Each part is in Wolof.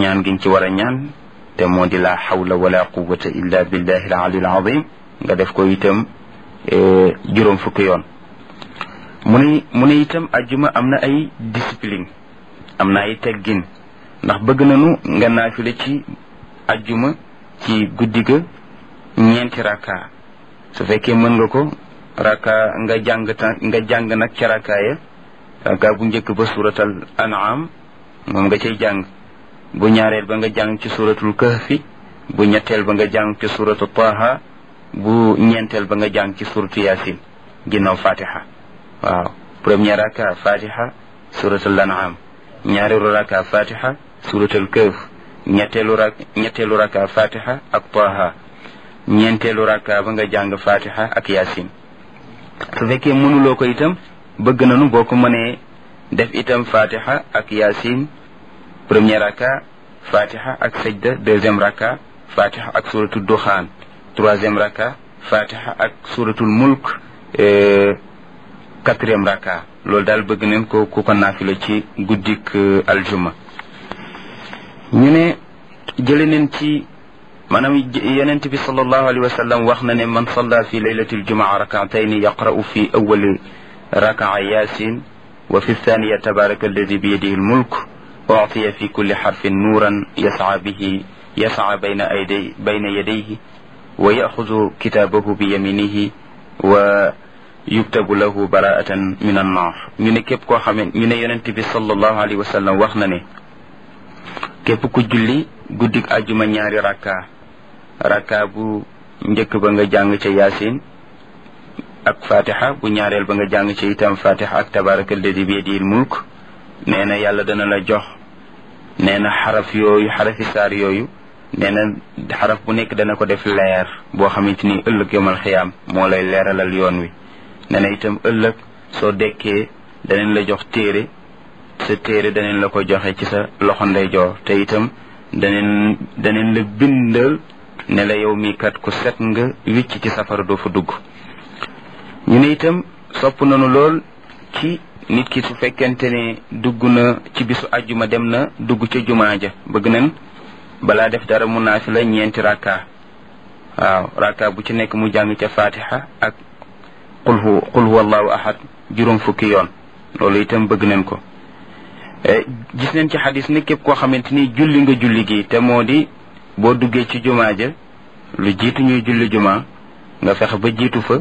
ñaan giñ ci war a ñaan te moo di la xawla wala quwata illa billahi al ali al azim nga def ko itam juróom fukki yoon mu ne mu ne itam ajjuma am na ay discipline am na ay teggin ndax bëgg nañu nga naafile ci ajjuma ci guddi ga ñeenti raka su fekkee mën nga ko raka nga jàng ta nga jàng nag ca raka ya raka bu njëkk ba suratal an'am moom nga cay jàng bu ñaareel ba nga jàng ci suratul kahfi bu ñetteel ba nga jàng ci suratu taha bu ñeenteel ba nga jàng ci suratu yasin ginnaaw fatiha waaw premier raka fatiha suratul an'am ñaareelu raka fatiha suratul kahf ñetteelu rak ñetteelu raka fatiha ak taha ñeenteelu raka ba nga jàng fatiha ak yasin su fekkee mënuloo ko itam bëgg nañu boo ko mënee def itam fatiha ak yasin premier raka fatiha ak sajda deuxième raka fatiha ak suratul duxaan troisième raka fatiha ak suratul mulk quatrième raka loolu daal bëgg nañ ko ku ko naafila ci guddik aljuma ñu ne jële neen ci maanaam yonent bi sallallahu alayhi wa sallam wax na ne man salla fi laylati aljumaa rakatayni yaqra'u fi awali rakaa yasin wa fi thaniya tabaraka alladi biyadihi almulk uctiya fi kulli xarfin nuuran yasca bihi yasca bayna ayday bayna yadayhi wa yaxudu kitaabahu bi yaminihi wa yuktabu lahu baraatan min annar ñu ne képp koo xamee ñu ne yonent bi sallallahu alayhi wa sallam wax na ne képp ku julli guddik ajuma ñaari rakka rakka bu njëkk ba nga jàng ca yaasin ak fatiha bu ñaareel ba nga jàng ca itam fatiha ak tabaraka alladi bi yadihi mulk nee na yàlla dana la jox nee na xaraf yooyu xarafi saar yooyu nee na xaraf bu nekk dana ko def leer boo xamante ni ëllëg yomal xiyaam moo lay leeralal yoon wi nee na itam ëllëg soo dekkee danañ la jox téere sa téere danañ la ko joxe ci sa loxo ndeyjoor te itam danañ danañ la bindal ne la yow mii kat ku set nga wicc ci safara doo fa dugg ñu ne itam sopp nañu lool ci nit ki su fekkente ne dugg na ci bisu ajjuma dem na dugg ca jumaa ja bëgg nañ balaa def dara mu naafila ñeenti rakka waaw rakka bu ci nekk mu jàng ca fatiha ak qul hu qul huwa allahu ahad juróom fukki yoon loolu itam bëgg nañ ko gis nañ ci xadis ne képp koo xamante ni julli nga julli gi te moo di boo duggee ci jumaa ja lu jiitu ñuy julli jumaa nga fexe ba jiitu fa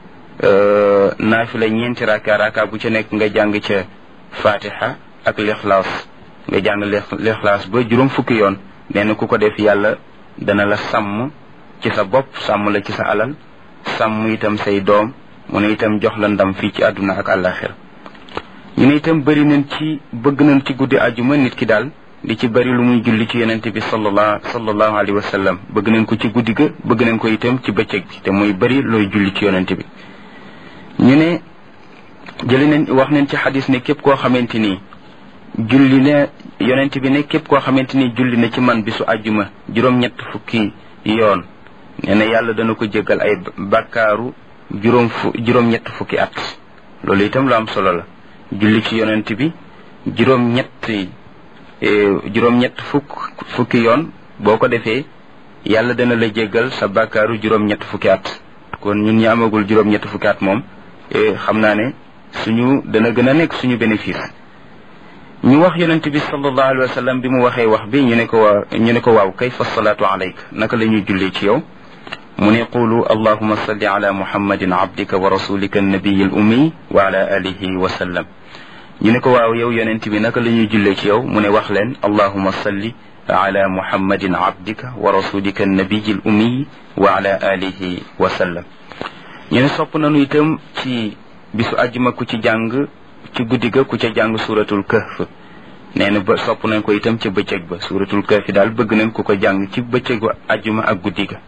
naafila ñeenti raka raka bu ci nekk nga jàng ca fatiha ak lixlaas nga jàng lixlaas ba juróom fukki yoon nee na ku ko def yàlla dana la sàmm ci sa bopp sàmm la ci sa alal sàmm itam say doom mu ne itam jox la ndam fii ci àdduna ak àllaaxira ñu ne itam bëri nañ ci bëgg nañ ci guddi ajuma nit ki daal di ci bëri lu muy julli ci yonente bi sallallahu sallallahu alayhi wa sallam bëgg nañ ko ci guddi ga bëgg nañ ko itam ci bëccëg bi te muy bëri looy julli ci yonente bi ñu ne jëli nañ wax nañ ci xadis ne képp koo xamante ni julli na yonente bi ne képp koo xamante ni julli na ci man bisu ajuma juróom-ñett fukki yoon nee na yàlla dana ko jéggal ay bàkkaaru juróom fu juróom-ñett fukki at loolu itam lu am solo la julli ci yonent bi juróom ñett juróom ñett fukk fukki yoon boo ko defee yàlla dana la jéggal sa bàkkaaru juróom ñett fukki at kon ñun ñi amagul juróom ñett fukki at moom xam naa ne suñu dana gën a nekk suñu bénéfice ñu wax yonent bi sallallahu alayhi wa sallam bi mu waxee wax bi ñu ne ko waa ñu ne ko waaw kayfa salaatu alayk naka la ñuy jullee ci yow mu ne qulu allahuma salli ala muhammadin abdika wa rasulika annabiyi al ummi wa ala alihi wa sallam ñu ne ko waaw yow yonent bi naka la ñuy jullee ci yow mu ne wax leen allahuma salli ala muhammadin abdika wa rasulika annabiyi al ummi wa ala alihi wa sallam ñu ne sopp nañu itam ci bisu ajjuma ku ci jàng ci guddi ga ku ca jàng suratul kahf nee na ba sopp nañ ko itam ca bëccëg ba suratul kahf daal bëgg nañ ku ko jàng ci bëccëgu ajjuma ak guddi ga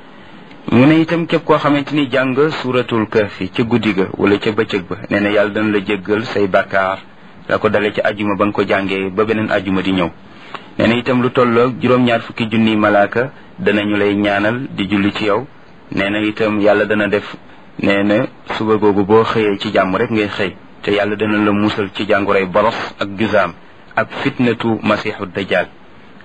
mu ne itam képp koo xamante ni jàng suratul kahfi ca guddi ga wala ca bëccëg ba nee na yàlla dana la jéggal say bàkkaar la ko dale ca ajuma ba nga ko jàngee ba beneen ajuma di ñëw nee na itam lu tolloog juróom-ñaar fukki junniy malaaka danañu lay ñaanal di julli ci yow nee na itam yàlla dana def nee na suba googu boo xëyee ci jàmm rek ngay xëy te yàlla dana la musal ci jànguray boros ak jusaam ak fitnatu masiixu dajjal